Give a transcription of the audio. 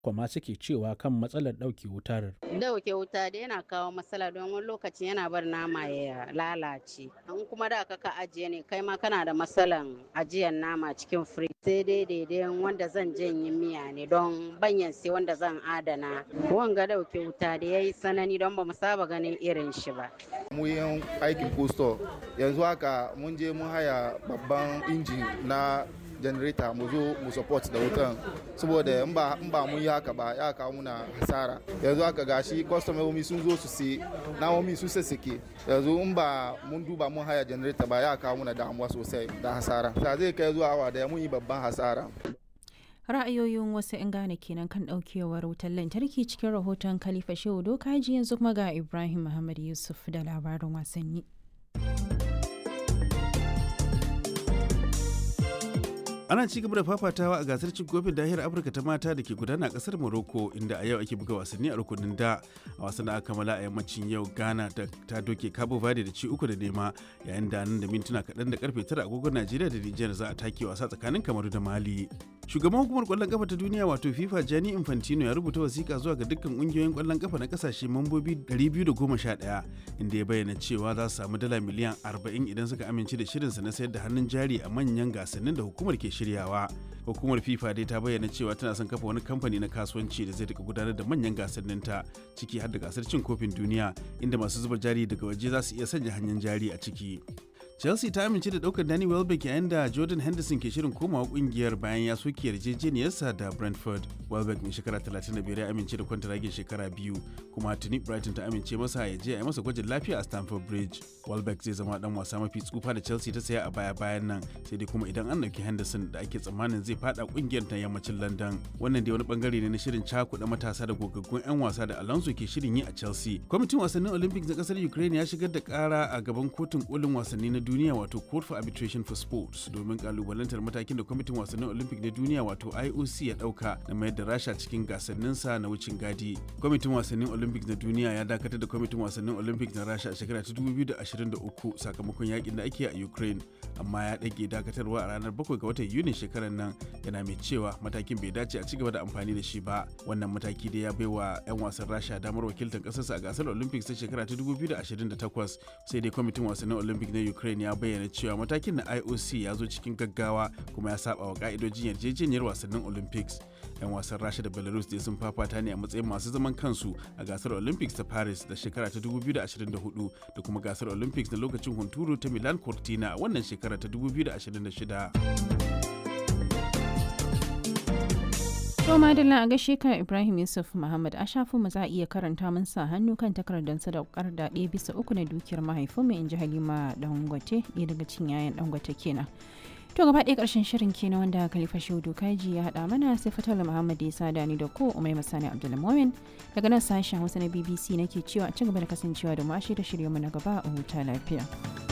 kuma suke cewa kan matsalar ɗauke wutar. Dauke wuta da yana kawo matsala don wani lokacin yana bar nama ya lalace. In kuma da ka ajiye ne kai ma kana da matsalan ajiyar nama cikin firij. Sai dai daidai wanda zan janye miya ne don banyan sai wanda zan adana. Wanga dauke wuta da ya yi sanani don ba mu saba ganin irin shi ba. Mu yin aikin posto yanzu haka mun je mun haya babban injin na janareta mu zo mu support da wutan saboda in ba in ba mun yi haka ba ya kawo muna hasara yanzu haka gashi kwastomomi sun zo su sai namomi sun sassake yanzu in ba mun duba mun haya janareta ba ya kawo muna damuwa sosai da hasara ta zai kai zuwa awa daya mun yi babban hasara ra'ayoyin wasu 'yan gane kenan kan daukewar wutar lantarki cikin rahoton khalifa shehu dokaji yanzu kuma ga ibrahim muhammad yusuf da labarin wasanni ana ci gaba da fafatawa a gasar cin kofin dahiyar afirka ta mata da ke gudana a kasar morocco inda a yau ake buga wasanni a rukunin da a wasan da aka kammala a yammacin yau ghana ta doke cabo verde da ci uku da nema yayin da nan da mintuna kaɗan da karfe tara agogon najeriya da nijar za a take wasa tsakanin kamaru da mali shugaban hukumar kwallon kafa ta duniya wato fifa gianni infantino ya rubuta wasiƙa zuwa ga dukkan ƙungiyoyin kwallon kafa na kasashe mambobi 211 inda ya bayyana cewa za su samu dala miliyan 40 idan suka amince da shirinsa na sayar da hannun jari a manyan gasannin da hukumar ke shiryawa hukumar fifa dai ta bayyana cewa tana son kafa wani kamfani na kasuwanci da zai rika gudanar da manyan gasannin ta ciki har da gasar cin kofin duniya inda masu zuba jari daga waje za su iya sanya hannun jari a ciki chelsea ta amince da daukar danny welbeck yayin da jordan henderson ke shirin komawa kungiyar bayan ya soke yarjejeniyarsa da brentford welbeck mai shekara 35 ya amince da kwantaragin shekara biyu kuma tuni brighton ta amince masa ya je a yi masa gwajin lafiya a stamford bridge welbeck zai zama dan wasa mafi tsufa da chelsea ta saya a baya bayan nan sai dai kuma idan an dauki henderson da ake tsammanin zai fada kungiyar ta yammacin london wannan dai wani bangare ne na shirin cakuɗa matasa da gogaggun 'yan wasa da alonso ke shirin yi a chelsea kwamitin wasannin olympics na kasar ukraine ya shigar da kara a gaban kotun kolin wasanni na duniya wato court for arbitration for sports domin kalubalantar matakin da kwamitin wasannin olympic na duniya wato ioc ya dauka na mayar da rasha cikin gasanninsa na wucin gadi kwamitin wasannin olympic na duniya ya dakatar da kwamitin wasannin olympic na rasha a shekara ta 2023 sakamakon yakin da ake a ukraine amma ya dage dakatarwa a ranar 7 ga watan yunin shekarar nan yana mai cewa matakin bai dace a cigaba da amfani da shi ba wannan mataki da ya baiwa 'yan wasan rasha damar wakiltar kasarsa a gasar olympics ta shekara ta 2028 sai dai kwamitin wasannin olympic na ukraine ya bayyana cewa matakin na IOC ya zo cikin gaggawa kuma ya saba wa ka'idojin yarjejeniyar wasannin Olympics. 'Yan wasan Rasha da Belarus dai sun fafata ne a matsayin masu zaman kansu a gasar Olympics ta Paris da shekara ta 2024 da kuma gasar Olympics na lokacin hunturu ta Milan Cortina a wannan shekara ta 2026. To madalla a gaishe ka Ibrahim Yusuf Muhammad a shafin mu za a iya karanta mun sa hannu kan takardar sadaukar da ɗaya bisa uku na dukiyar mahaifinmu in ji Halima Dangote ɗaya daga cikin yayan Dangote kenan. To gaba ɗaya ƙarshen shirin kenan wanda Khalifa Shehu Kaji ya haɗa mana sai Fatala Muhammad ya sada ni da ko Umai Masani Abdulmumin daga nan sashen Hausa na BBC nake cewa a ci gaba da kasancewa da mu a shirye-shiryenmu na gaba a huta lafiya.